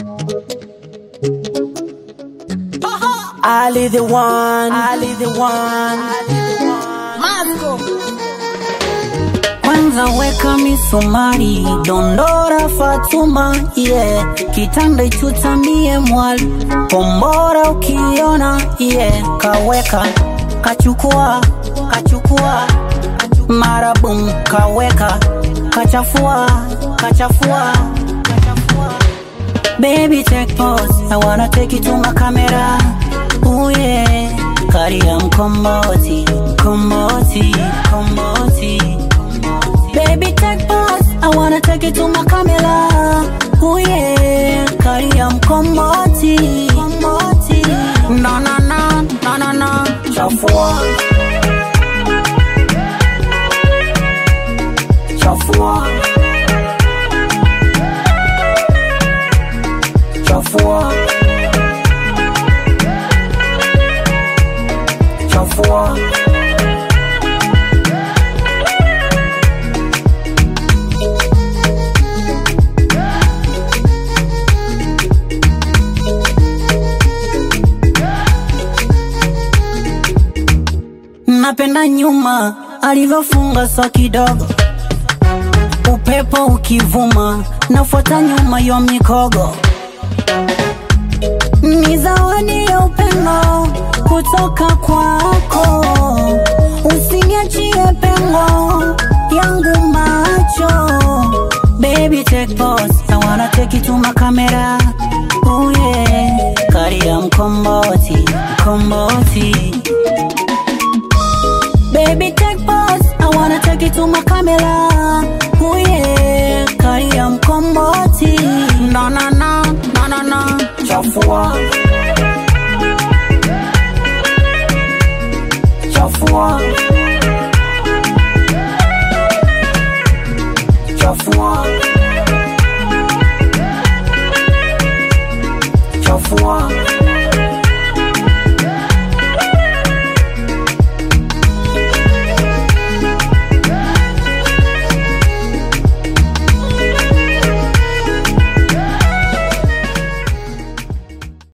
Ali the one, Ali the one. Kwanza weka misumari, dondora Fatuma, yeah. Kitanda ichutamie mwali, kombora ukiona, yeah. Kaweka, kachukua, kachukua, marabum, kaweka, kachafua, kachafua, kachafua. Baby take pause, I wanna take you to my camera. Ooh yeah, Karia mkomboti, mkomboti, mkomboti. Baby take pause, I wanna take you to my camera. Ooh yeah, Karia mkomboti, mkomboti. Na na na, na na na, chafua. Chafua. Chafua. Chafua. Napenda nyuma alivyofunga so kidogo, upepo ukivuma, nafuata nyuma yo mikogo ni zawadi ya upendo kutoka kwako, usiniachie pengo yangu macho. Baby take pause, I wanna take you to my camera. Ooh yeah, Karia mkomboti, mkomboti. Baby take pause, I wanna take you to my camera. Ooh yeah, Karia mkomboti. Na na na, na na na, chafua.